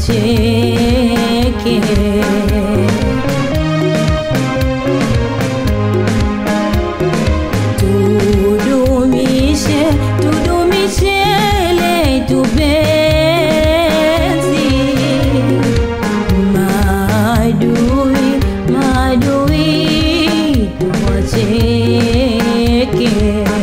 tuwacheke tudumishe tudumishe letu penzi maadui maadui tuwacheke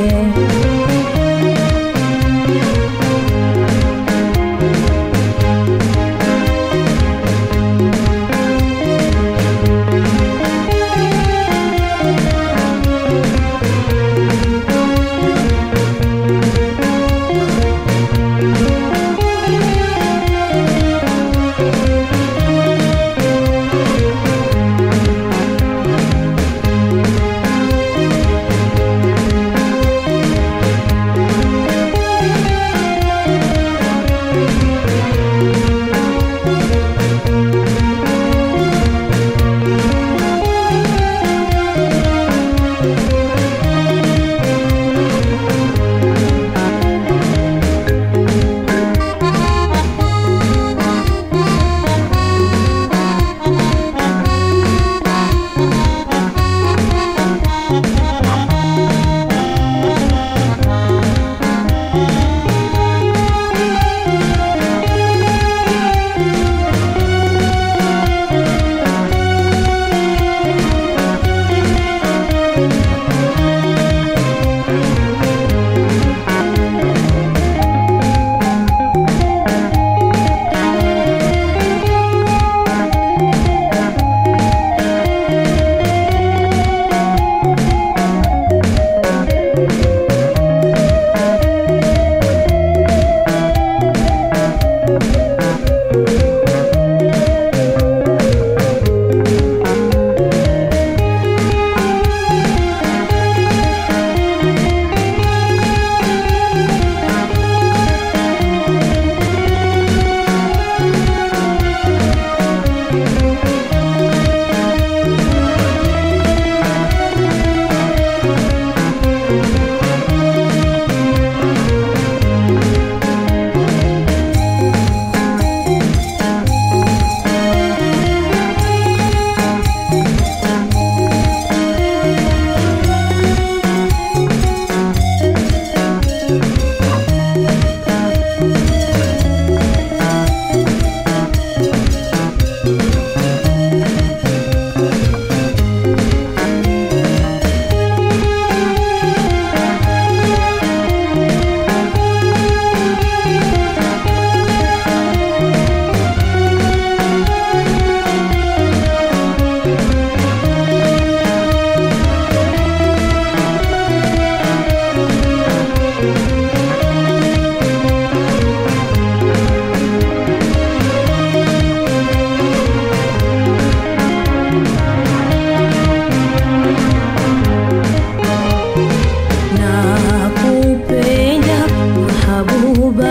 nakupenda mahabuba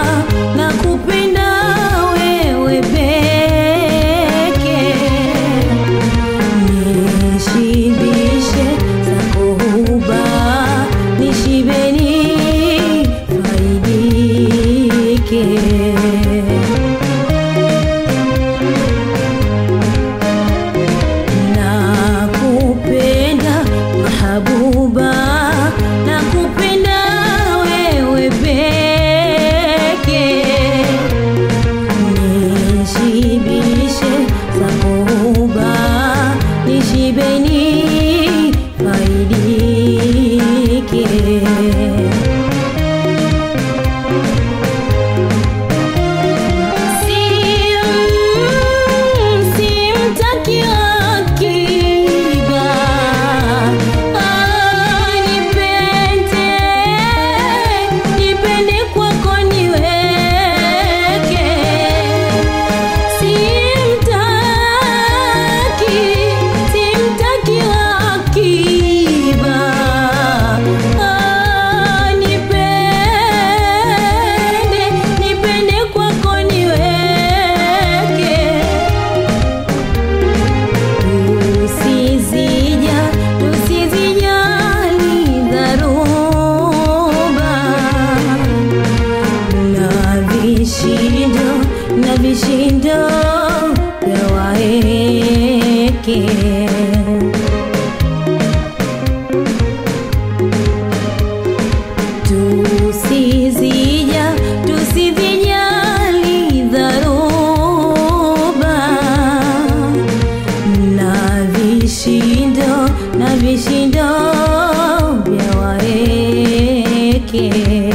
nakupenda wewe peke nishibishe zako huba nishibeni faidike nakupenda mahabuba nakupenda wewe peke nishibishe zakoba nishibeni faidike simtaki akiba nipende nipende kwako niweke simtaki simtaki akiba nipende nipende kwako niweke tusizija tusizijali dharuba na vishindo na vishindo vya waeke tusizija tusivijali dharuba na vishindo na vishindo vya waeke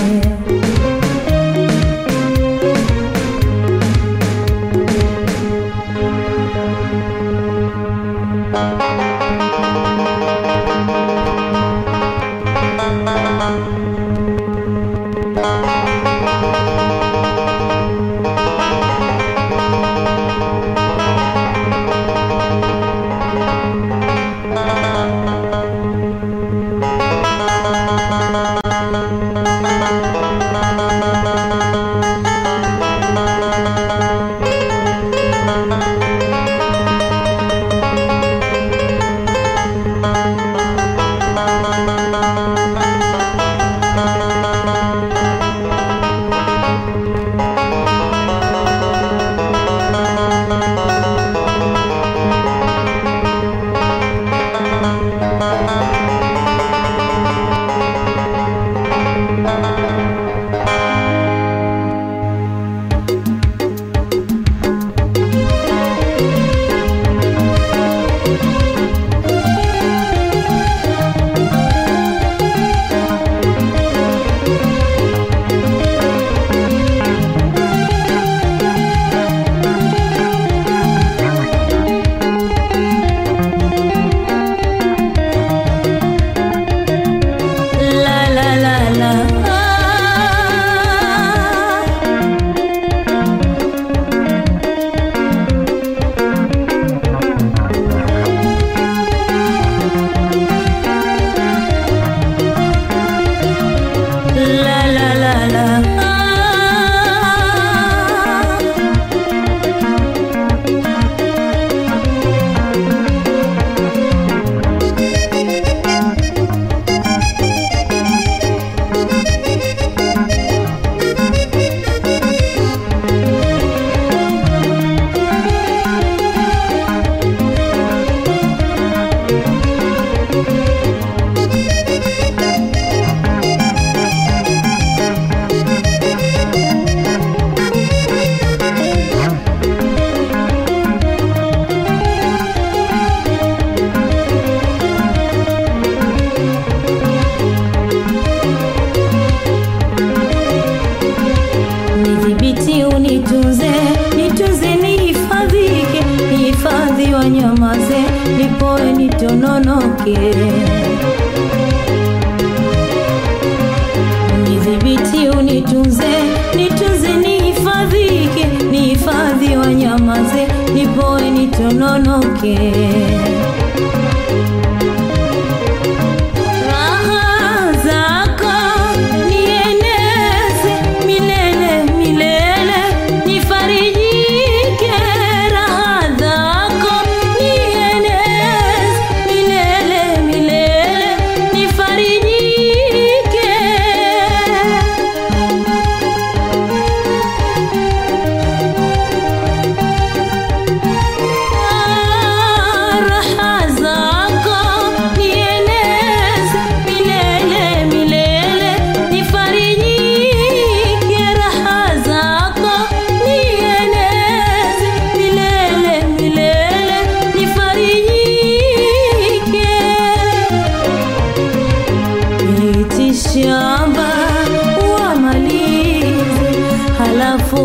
La la la la. La la la la. Nidhibiti unitunze, nitunze nihifadhike, nihifadhi wanyamaze, nipoe nitononoke. Nidhibiti unitunze, nitunze nihifadhike, nihifadhi wanyamaze, nipoe nitononoke. Raha zako nieneze milele milele, nifarijike. Raha zako nieneze milele milele, nifarijike. raha zako nieneze milele milele, nifarijike. Raha zako nieneze milele milele, nifarijike. Miti shamba wamalize, halafu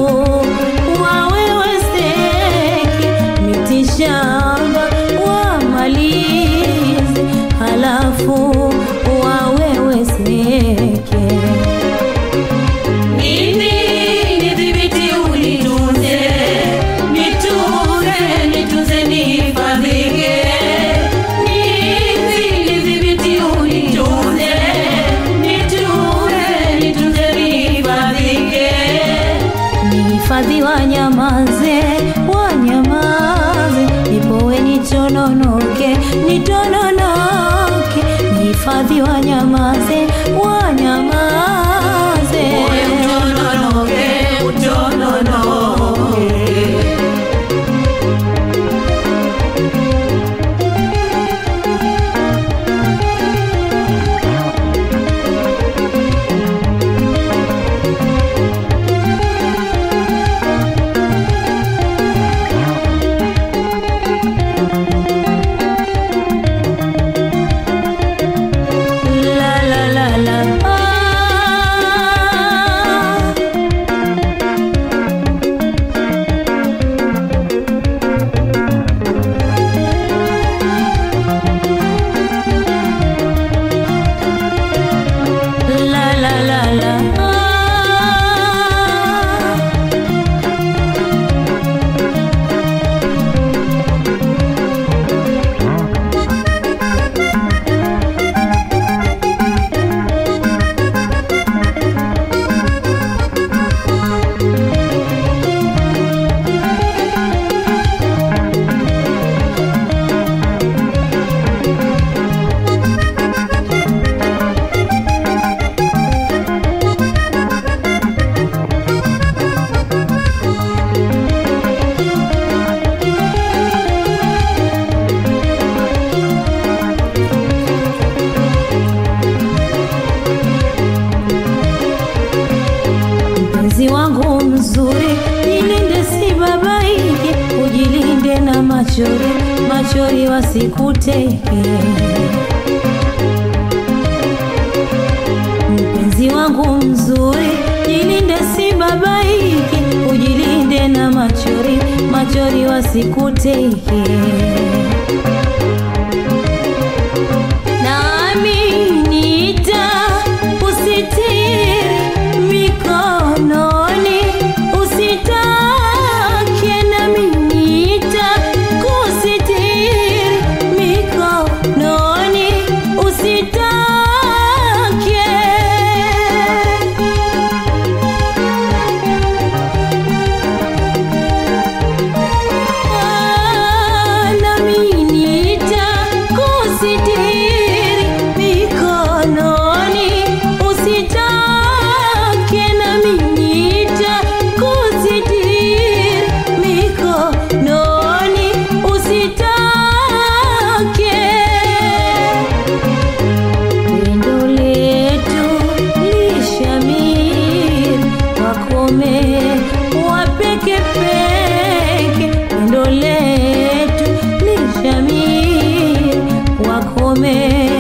waweweseke. Miti shamba wamalize, halafu waweweseke. Mimi nidhibiti unitunze, nitunze, nitunze nihifadhike. Mimi nidhibiti unitunze, nitunze, nitunze nihifadhike. Nihifadhi wanyamaze, wanyamaze, nipowe nitononoke, nitononoke. Nihifadhi wanyamaze, wanyamaze. Moyo utononoke, utononoke. mzuri, jilinde si babaike, ujilinde na machori, machori wasikuteke. Mpenzi wangu mzuri, jilinde si babaike, ujilinde na machori, machori wasikuteke. Nami nita usitiri mikononi, usitake nami nita kusitiri mikononi, usitake nami nitakusitiri mikononi, usitake nami nitakusitiri mikononi, usitake pendo letu lishamiri, wakome wapekepeke. Pendo letu lishamiri, wakome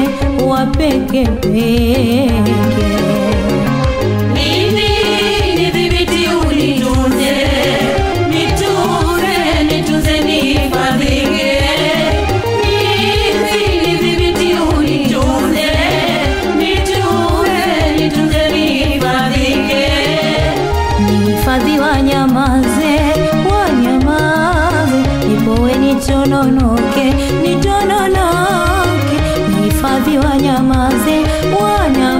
wapekepeke. Mimi nidhibiti unitunze, nitunze, nitunze nihifadhike. Mimi nidhibiti unitunze, nitunze, nitunze nihifadhike. Nihifadhi wanyamaze, wanyamaze, nipowe nitononoke, nitononoke. Nihifadhi wanyamaze, wanyamaze,